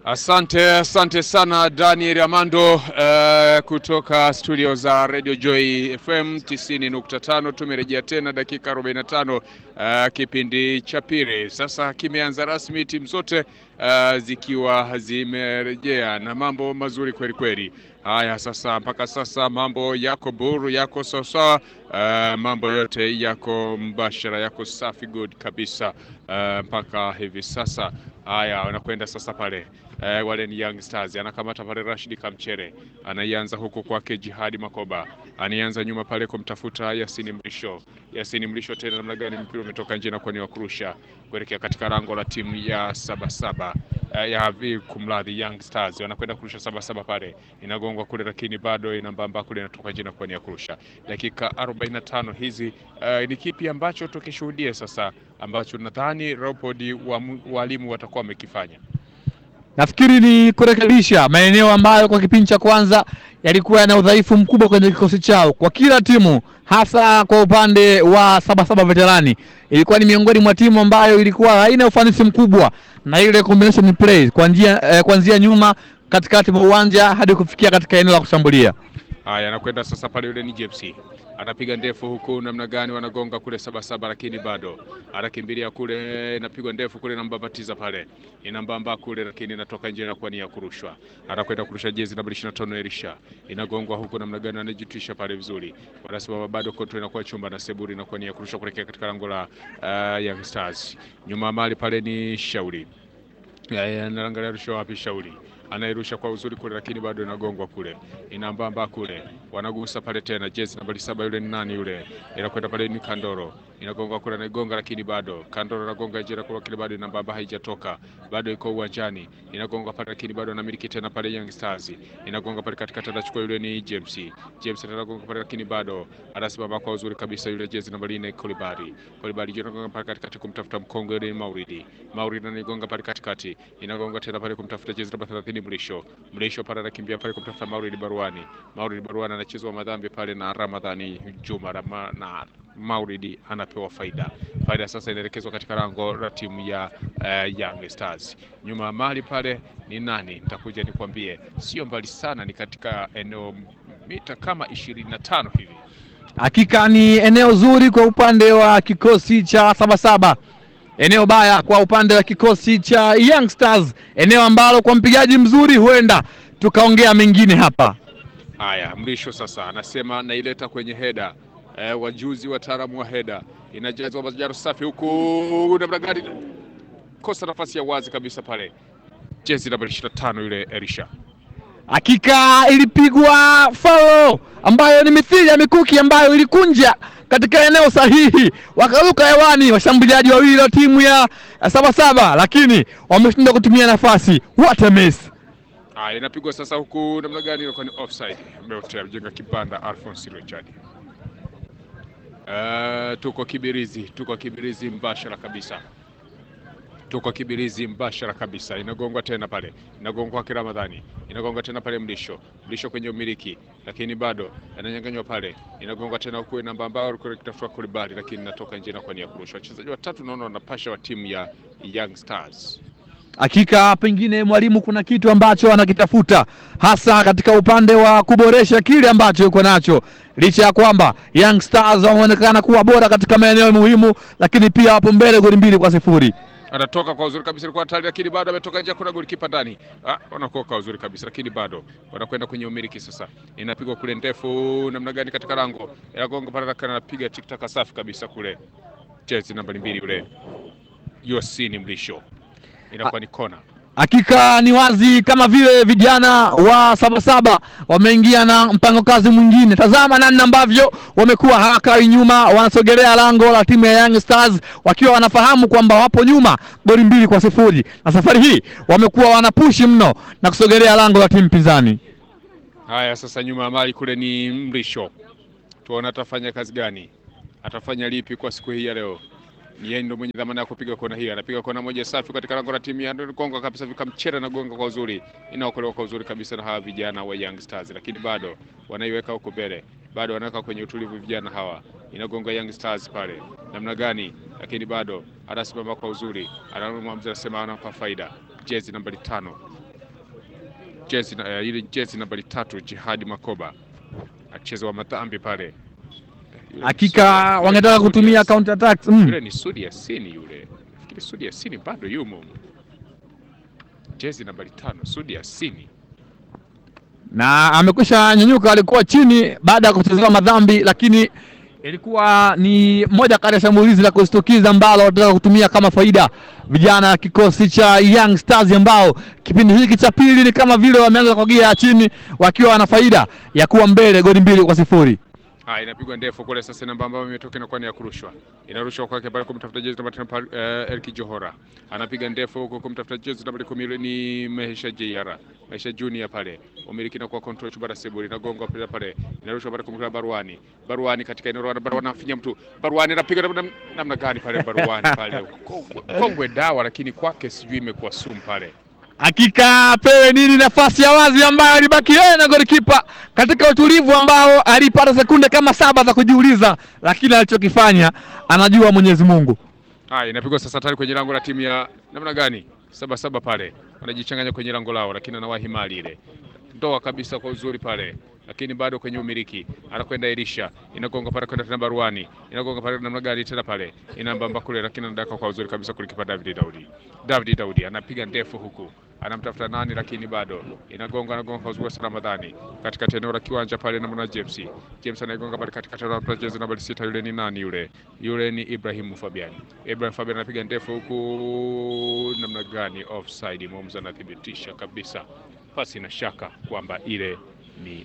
Asante, asante sana Daniel Amando uh, kutoka studio za Radio Joy FM 90.5. Tumerejea tena dakika 45, uh, kipindi cha pili sasa kimeanza rasmi, timu zote uh, zikiwa zimerejea na mambo mazuri kweli kweli. Haya, sasa mpaka sasa mambo yako buru, yako sawasawa, uh, mambo yote yako mbashara, yako safi good kabisa uh, mpaka hivi sasa. Haya, wanakwenda sasa pale Eh, wale ni Young Stars anakamata pale Rashid Kamchere anaianza huku kwake Jihadi Makoba anianza nyuma pale kumtafuta Yasini Mrisho. Yasini Mrisho tena namna gani, mpira umetoka nje na kwani wa kurusha kuelekea katika lango la timu ya Sabasaba eh, ya vi kumradhi, Young Stars wanakwenda kurusha Sabasaba pale, inagongwa kule, lakini bado inambamba kule, inatoka nje na kwani ya kurusha. Dakika 45 hizi eh, ni kipi ambacho tukishuhudia sasa ambacho nadhani Leopold walimu watakuwa wamekifanya Nafikiri ni kurekebisha maeneo ambayo kwa kipindi cha kwanza yalikuwa yana udhaifu mkubwa kwenye kikosi chao kwa kila timu, hasa kwa upande wa Sabasaba Veterani. Ilikuwa ni miongoni mwa timu ambayo ilikuwa haina ufanisi mkubwa na ile combination play kuanzia eh, kuanzia nyuma katikati mwa uwanja hadi kufikia katika eneo la kushambulia. Haya, anakwenda sasa pale, yule ni JPC anapiga ndefu huku, namna gani wanagonga kule Sabasaba, lakini bado anakimbilia kule, inapigwa ndefu kule, inambambatiza pale, inambamba kule, lakini inatoka nje na kuwa ni ya kurushwa. Anakwenda kurusha jezi namba 25 Elisha, inagongwa huku, namna gani anajitwisha pale vizuri, wanasimama bado, kontrol inakuwa chumba na seburi inakuwa ni ya kurushwa kuelekea katika lango la uh, Young Stars. Nyuma mali pale ni Shauri, anaangalia rusha wapi Shauri anairusha kwa uzuri kule, lakini bado inagongwa kule, inambamba kule, wanagusa pale tena, jezi nambari saba yule ni nani yule, inakwenda pale ni Kandoro, inagonga kule, anaigonga lakini bado Kandoro anagonga jira kule, lakini bado inambamba, haijatoka bado, iko uwanjani, inagonga pale, lakini bado anamiliki tena pale Young Stars, inagonga pale katikati, anachukua yule ni James, James anagonga pale, lakini bado anasimama kwa uzuri kabisa, yule jezi nambari 4 Kolibari, Kolibari anagonga pale katikati kumtafuta mkongo yule ni Mauridi, Mauridi anaigonga pale katikati, inagonga tena pale kumtafuta jezi namba 30 Mlisho Mlisho pale anakimbia pale kumtafuta Mauridi Baruani. Mauridi Baruani anachezwa madhambi pale na Ramadhani Juma Rama, na Mauridi anapewa faida. Faida sasa inaelekezwa katika lango la timu ya uh, Young Stars. Nyuma ya mali pale ni nani? Nitakuja nikwambie, sio mbali sana, ni katika eneo mita kama ishirini na tano hivi. Hakika ni eneo zuri kwa upande wa kikosi cha Sabasaba eneo baya kwa upande wa kikosi cha Young Stars, eneo ambalo kwa mpigaji mzuri huenda tukaongea mengine hapa. Haya, Mrisho sasa anasema naileta kwenye heda e, wajuzi wataalamu wa heda inajazwa majaro safi huku namna gani, kosa nafasi ya wazi kabisa pale, jezi namba 25 yule Elisha Hakika ilipigwa faulo ambayo ni mithili ya mikuki ambayo ilikunja katika eneo sahihi, wakaruka hewani washambuliaji wawili wa timu ya Sabasaba, lakini wameshindwa kutumia nafasi. What a miss! Ah, inapigwa sasa huku namna gani, ilikuwa ni offside. Mbeotea mjenga kibanda Alphonse Richard. Uh, tuko Kibirizi, tuko Kibirizi mbashara kabisa tuko Kibirizi mbashara kabisa. Inagongwa tena pale, inagongwa kwa Ramadhani, inagongwa tena pale Mlisho, Mlisho kwenye umiliki, lakini bado ananyanganywa pale, inagongwa tena huku namba ambao alikuwa akitafuta Kulibali, lakini inatoka nje na kwa nia kurusha. Wachezaji watatu naona wanapasha wa timu ya Young Stars. Hakika pengine mwalimu kuna kitu ambacho anakitafuta hasa katika upande wa kuboresha kile ambacho yuko nacho, licha ya kwamba Young Stars wameonekana kuwa bora katika maeneo muhimu, lakini pia wapo mbele goli mbili kwa sifuri anatoka kwa uzuri kabisa, ilikuwa hatari, lakini bado ametoka nje. Kuna golikipa ndani, ah, wanakuwa kwa uzuri kabisa, lakini bado wanakwenda kwenye umiliki sasa. Inapigwa kule ndefu, namna gani katika lango, inagonga pale, anapiga tiktaka safi kabisa kule, jezi namba mbili yule Yosini Mlisho, inakuwa ni kona. Hakika ni wazi kama vile vijana wa Sabasaba wameingia na mpango kazi mwingine. Tazama namna ambavyo wamekuwa hawakai nyuma, wanasogelea lango la timu ya Young Stars wakiwa wanafahamu kwamba wapo nyuma goli mbili kwa sifuri, na safari hii wamekuwa wanapushi mno na kusogelea lango la timu pinzani. Haya, sasa nyuma ya mali kule ni Mrisho, tuona atafanya kazi gani, atafanya lipi kwa siku hii ya leo ni yeye ndo mwenye dhamana ya kupiga kona hii. Anapiga kona moja safi katika lango la timu ya gonga kabisa, vikamchera na gonga kwa uzuri, inaokolewa kwa uzuri kabisa na hawa vijana wa Young Stars, lakini bado wanaiweka huko mbele, bado wanaweka kwenye utulivu vijana hawa. Inagonga Young Stars pale namna gani, lakini bado anasimama kwa uzuri, anamwamza anasema anampa faida, jezi nambari tano jezi na- eh, ile jezi nambari tatu Jihadi Makoba acheza wa madhambi pale. Eh, yule ni Hakika Sudi- wangetaka Sudi kutumia Yasini. counter attacks. Mm. Yule ni Sudi Yasini yule. Nafikiri Sudi Yasini bado yumo. Jezi nambari tano Sudi Yasini. na amekwisha nyanyuka, alikuwa chini baada ya kuchezewa madhambi, lakini ilikuwa ni moja kati ya shambulizi la kushtukiza ambalo wanataka kutumia kama faida vijana kikosi cha Young Stars ambao kipindi hiki cha pili ni kama vile wameanza kwa gia ya chini wakiwa wana faida ya kuwa mbele goli mbili kwa sifuri. Ah, inapigwa ndefu kule sasa, namba ambayo imetoka inakuwa ni ya kurushwa, inarushwa kwake pale kumtafuta jezi namba tano pale, eh, Elki Johora anapiga ndefu huko kumtafuta jezi namba kumi ile ni Maisha Jr Maisha Junior pale, umiliki na kwa control Chubara Sebuli inagonga pale pale, inarushwa pale kumtafuta Baruani, Baruani katika eneo la Baruani afinya mtu, Baruani anapiga namna namna gani pale Baruani pale, kongwe, kongwe dawa, lakini kwake sijui imekuwa sumu pale. Hakika apewe nini nafasi ya wazi ambayo alibaki yeye na golikipa katika utulivu ambao alipata sekunde kama saba za kujiuliza, lakini alichokifanya anajua Mwenyezi Mungu. Haya, inapigwa sasa tayari kwenye lango la timu ya namna gani? Saba saba pale wanajichanganya kwenye lango lao, lakini anawahi mali ile ndoa kabisa kwa uzuri pale, lakini bado kwenye umiliki anakwenda Elisha, inagonga pale kwenda tena Baruani, inagonga pale namna gani tena pale, inambamba kule, lakini anadaka kwa uzuri kabisa kulikipa David Daudi. David Daudi anapiga ndefu huku anamtafuta nani, lakini bado inagonga, anagonga kwa uzuri sana Ramadhani katika eneo la kiwanja pale, namna James James anaigonga pale katika eneo la jezi nambari sita. Yule ni nani yule? Yule ni Ibrahim Fabian. Ibrahim Fabian anapiga ndefu huku namna gani, offside. Mwamuzi anathibitisha kabisa pasi na shaka kwamba ile ni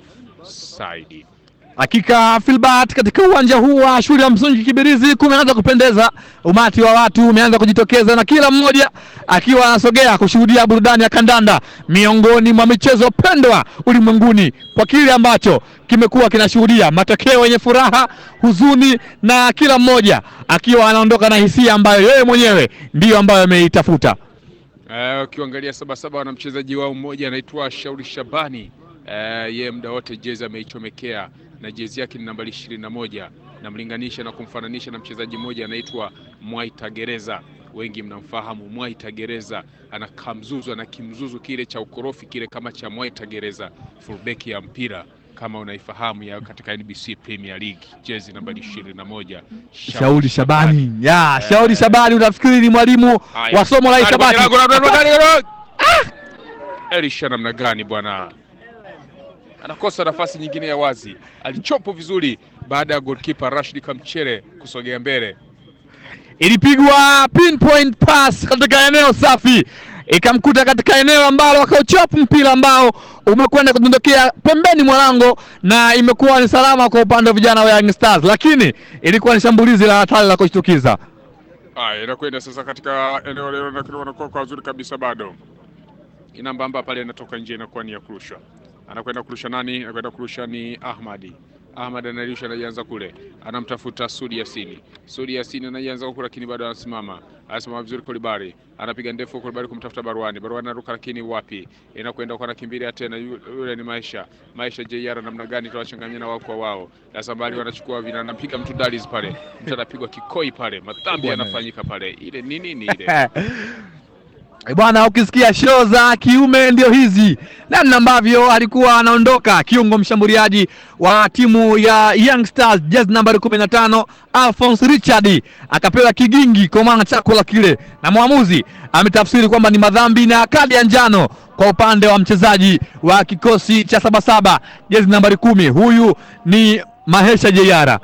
offside. Hakika Filbert, katika uwanja huu wa shule ya msingi Kibirizi kumeanza kupendeza, umati wa watu umeanza kujitokeza na kila mmoja akiwa anasogea kushuhudia burudani ya kandanda miongoni mwa michezo pendwa ulimwenguni, kwa kile ambacho kimekuwa kinashuhudia matokeo yenye furaha, huzuni na kila mmoja akiwa anaondoka na hisia ambayo yeye mwenyewe ndiyo ambayo ameitafuta. Eh, ukiangalia Sabasaba wana mchezaji wao mmoja anaitwa Shauri Shabani. Eh, yeye muda wote jezi ameichomekea na jezi yake ni nambari ishirini na moja. Namlinganisha na kumfananisha na mchezaji mmoja anaitwa Mwaita Gereza. Wengi mnamfahamu Mwaita Gereza, ana kamzuzu ana kimzuzu kile cha ukorofi kile kama cha Mwaita Gereza, fullback ya mpira kama unaifahamu ya katika NBC Premier League, jezi nambari ishirini na moja. Shauri Shabani ya Shauri Shabani, unafikiri ni mwalimu Haya. wa somo la Karibu hisabati? kwenye lango la- la- la- la- la- Ah! Elisha namna gani bwana, anakosa nafasi nyingine ya wazi. Alichopo vizuri baada ya goalkeeper Rashid Kamchere kusogea mbele. ilipigwa pinpoint pass katika eneo safi ikamkuta katika eneo ambalo akauchop mpira ambao umekwenda kudondokea pembeni mwa lango na imekuwa ni salama kwa upande wa vijana wa Young Stars, lakini ilikuwa ni shambulizi la hatari la kushtukiza. Haya, inakwenda sasa katika eneo leo, lakini wanakuwa kwa uzuri kabisa, bado inambamba pale, inatoka nje, inakuwa ni ya kurusha. Anakwenda kurusha nani? Anakwenda kurusha ni Ahmadi. Ahmad anarusha, anaianza kule, anamtafuta Sudi Yasini. Sudi Yasini anaianza huku, lakini bado anasimama, anasimama vizuri. Kolibari anapiga ndefu, Kolibari kumtafuta Barwani. Barwani anaruka, lakini wapi, inakwenda kwa anakimbilia tena, yu- yule ni Maisha. Maisha JR, namna gani tutawachanganyana wao kwa wao. Dasambali wanachukua vina, anapiga mtu Dalis pale, mtu anapigwa kikoi pale, madhambi Bwana. yanafanyika pale. Ile ni nini ile? Eh, Bwana, ukisikia show za kiume ndio hizi, namna ambavyo alikuwa anaondoka kiungo mshambuliaji wa timu ya Young Stars jezi nambari 15 Alphonse Richard akapewa kigingi kwa maana chakula kile, na mwamuzi ametafsiri kwamba ni madhambi na kadi ya njano kwa upande wa mchezaji wa kikosi cha Sabasaba jezi nambari kumi. Huyu ni Mahesha Jeyara.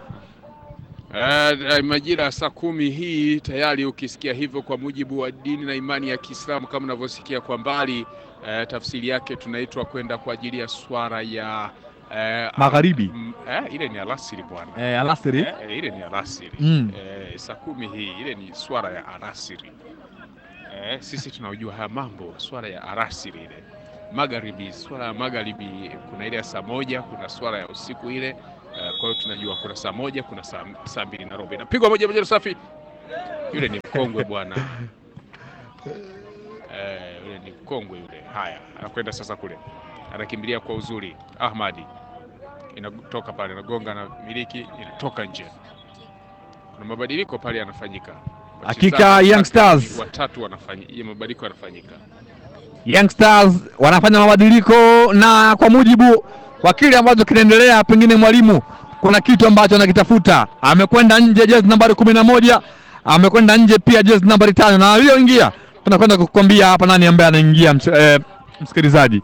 Eh, majira ya saa kumi hii tayari ukisikia hivyo, kwa mujibu wa dini na imani ya Kiislamu kama unavyosikia kwa mbali eh, tafsiri yake tunaitwa kwenda kwa ajili ya swala ya eh, Magharibi. mm, eh, ile ni alasiri bwana Eh, alasiri eh, ile ni alasiri Mm. eh, saa kumi hii ile ni swala ya alasiri eh, sisi tunaojua haya mambo, swala ya alasiri ile magharibi, swala ya magharibi, kuna ile ya saa moja, kuna swala ya usiku ile Eh, kwa hiyo tunajua kuna saa moja, kuna saa, saa mbili na robo inapigwa moja moja safi. Yule ni mkongwe bwana eh, yule ni mkongwe yule. Haya, anakwenda sasa kule, anakimbilia kwa uzuri. Ahmadi inatoka pale, anagonga na miliki, inatoka nje. Kuna mabadiliko pale yanafanyika. Hakika Wachezaji Young watatu- Stars. watatu wanafanya mabadiliko yanafanyika. Young Stars wanafanya mabadiliko, na kwa mujibu wa kile ambacho kinaendelea, pengine mwalimu kuna kitu ambacho anakitafuta. Amekwenda nje jezi nambari kumi na moja amekwenda nje pia jezi nambari tano na aliyoingia, tunakwenda kukwambia hapa nani ambaye anaingia, ms eh, msikilizaji.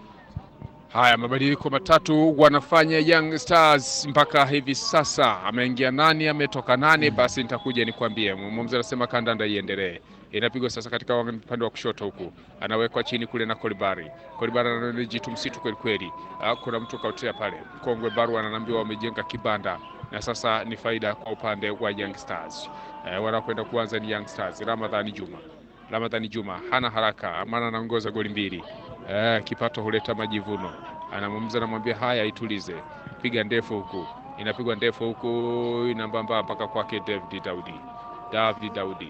Haya, mabadiliko matatu wanafanya Young Stars mpaka hivi sasa. Ameingia nani, ametoka nani? Basi nitakuja nikwambie. Mwamuzi anasema kandanda iendelee. Inapigwa sasa katika upande wa kushoto huku, anawekwa chini kule na Kolibari. Kolibari anajitu msitu kweli kweli. Ah, Kuna mtu kautea pale, mkongwe Baru ananiambiwa wamejenga kibanda na sasa ni faida kwa upande wa Young Stars. Eh, wanakwenda kuanza ni Young Stars. Ramadhani Juma, Ramadhani Juma hana haraka, maana anaongoza goli mbili. Eh, kipato huleta majivuno. Anamwamza anamwambia haya, itulize, piga ndefu huku, inapigwa ndefu huku, inambamba mpaka kwake David Daudi. David Daudi,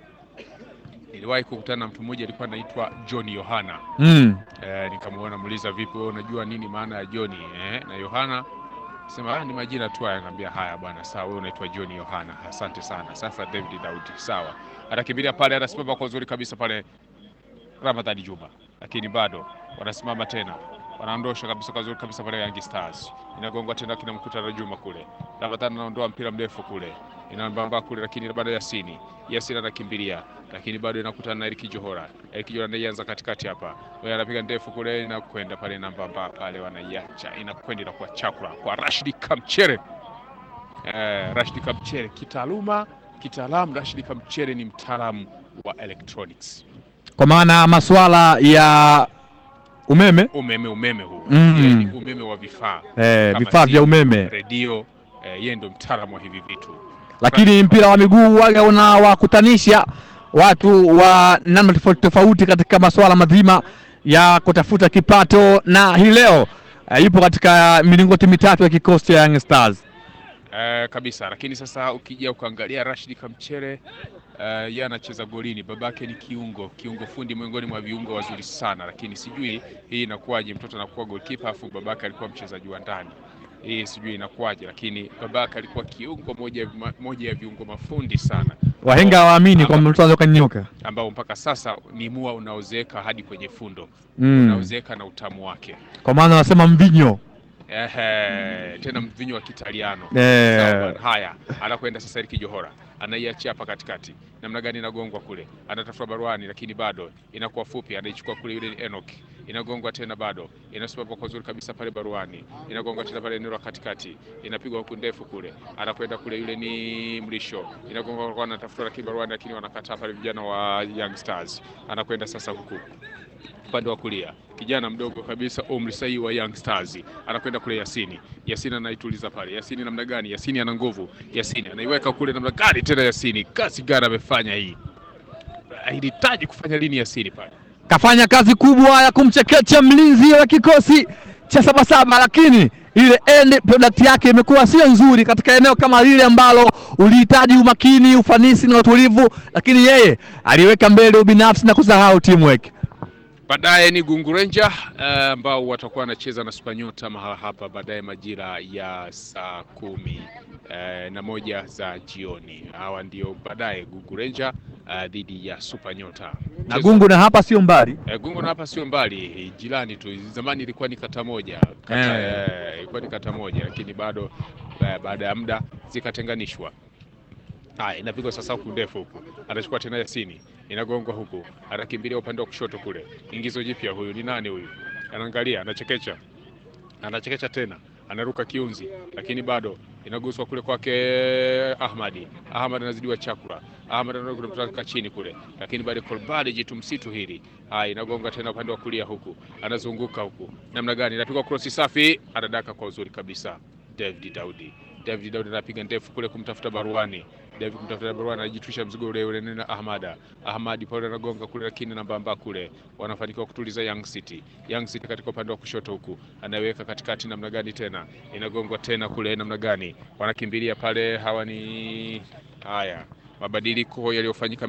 niliwahi kukutana na mtu mmoja alikuwa anaitwa John Yohana. Mm. Eh, nikamwona muuliza, vipi wewe unajua nini maana ya John eh? na Yohana sema ah, ni majina tu haya. Nikamwambia haya bwana, sawa, wewe unaitwa John Yohana, asante sana. Sasa David Daudi, sawa, atakimbilia pale, anasimama kwa uzuri kabisa pale Ramadhani Juma, lakini bado wanasimama tena, wanaondosha kabisa kwa uzuri kabisa pale Young Stars, inagongwa tena, kina mkutano Juma kule, Ramadhani anaondoa mpira mrefu kule, inambamba kule, lakini bado Yasini, Yasini anakimbilia, lakini bado inakutana na Eriki Johora, Eriki Johora ndiye anza katikati hapa, wewe anapiga ndefu kule, inakwenda pale inambamba pale, wanaiacha inakwenda, inakuwa chakula kwa Rashidi Kamchere. Eh, Rashidi Kamchere kitaaluma, kitaalamu, Rashidi Kamchere ni mtaalamu wa electronics Kwa maana masuala ya umeme umeme umeme huu Mm. Yeye ni umeme wa vifaa eh, Kama vifaa vya simu, umeme redio eh, yeye ndo mtaalamu wa hivi vitu lakini mpira wa miguu waga unawakutanisha watu wa namna tofauti tofauti katika masuala mazima ya kutafuta kipato, na hii leo eh, yupo katika milingoti mitatu ya kikosi cha Young Stars. eh, kabisa. Lakini sasa ukija ukaangalia Rashid Kamchere eh, yeye anacheza golini, babake ni kiungo kiungo fundi, miongoni mwa viungo wazuri sana, lakini sijui hii inakuwaje, mtoto anakuwa goalkeeper afu babake alikuwa mchezaji wa ndani hii sijui inakuwaje, lakini babake alikuwa kiungo moja, moja ya viungo mafundi sana Wahenga hawaamini kwamba mtu anaweza kanyooka. ambao mpaka sasa ni mua unaozeeka hadi kwenye fundo Mm. unaozeeka na utamu wake. Kwa maana wanasema mvinyo Ehe, tena mvinyo wa Kitaliano. Eh. Sawa bwana. Haya, anakwenda sasa Eriki Johora anaiachia hapa katikati, namna gani inagongwa kule, anatafuta baruani, lakini bado inakuwa fupi, anaichukua kule, yule ni Enoch, inagongwa tena, bado inasimama kwa uzuri kabisa pale baruani, inagongwa tena pale eneo la katikati, inapigwa huku ndefu kule, anakwenda kule, yule ni Mrisho, inagongwa kwa, anatafuta lakini baruani, lakini wanakataa pale vijana wa Young Stars, anakwenda sasa huku upande wa kulia kijana mdogo kabisa umri sahihi wa Young Stars anakwenda kule Yasini. Yasini anaituliza pale. Yasini namna gani? Yasini ana nguvu. Yasini anaiweka kule namna gani tena? Yasini kazi gani amefanya hii? Alihitaji kufanya lini Yasini pale? kafanya kazi kubwa ya kumchekecha mlinzi wa kikosi cha Sabasaba, lakini ile end product yake imekuwa sio nzuri katika eneo kama lile ambalo ulihitaji umakini, ufanisi na utulivu, lakini yeye aliweka mbele ubinafsi na kusahau teamwork. Baadaye ni Gungu Ranger eh, ambao watakuwa wanacheza na Spanyota mahala hapa baadaye majira ya saa kumi eh, na moja za jioni. Hawa ndio baadaye Gungu Ranger eh, dhidi ya Supanyota. Na Gungu na hapa sio mbali Eh, Gungu na hapa sio mbali, jirani tu. Zamani ilikuwa ni kata moja kata, Eh. eh, ilikuwa ni kata moja, lakini bado eh, baada ya muda zikatenganishwa. Haya, inapigwa sasa huku ndefu huku, anachukua tena Yasini, inagongwa huku, anakimbilia upande wa kushoto kule. Ingizo jipya, huyu ni nani huyu? Anaangalia, anachekecha, anachekecha tena, anaruka kiunzi, lakini bado inaguswa kule kwake Ahmadi. Ahmad anazidiwa chakula, Ahmad anaruka kutoka chini kule, lakini bado Kolbali jitu msitu hili. Haya, inagonga tena upande wa kulia huku, anazunguka huku, namna gani? Inapigwa krosi safi, anadaka kwa uzuri kabisa. David Daudi, David Daudi anapiga ndefu kule kumtafuta Baruani. David kumtafuta Baruani, anajitwisha mzigo ule ule na Ahmada. Ahmadi pale anagonga kule, lakini nambamba kule, wanafanikiwa kutuliza Young City. Young City katika upande wa kushoto huku, anaweka katikati, namna gani tena, inagongwa tena kule, namna gani, wanakimbilia pale. Hawa ni haya mabadiliko yaliyofanyika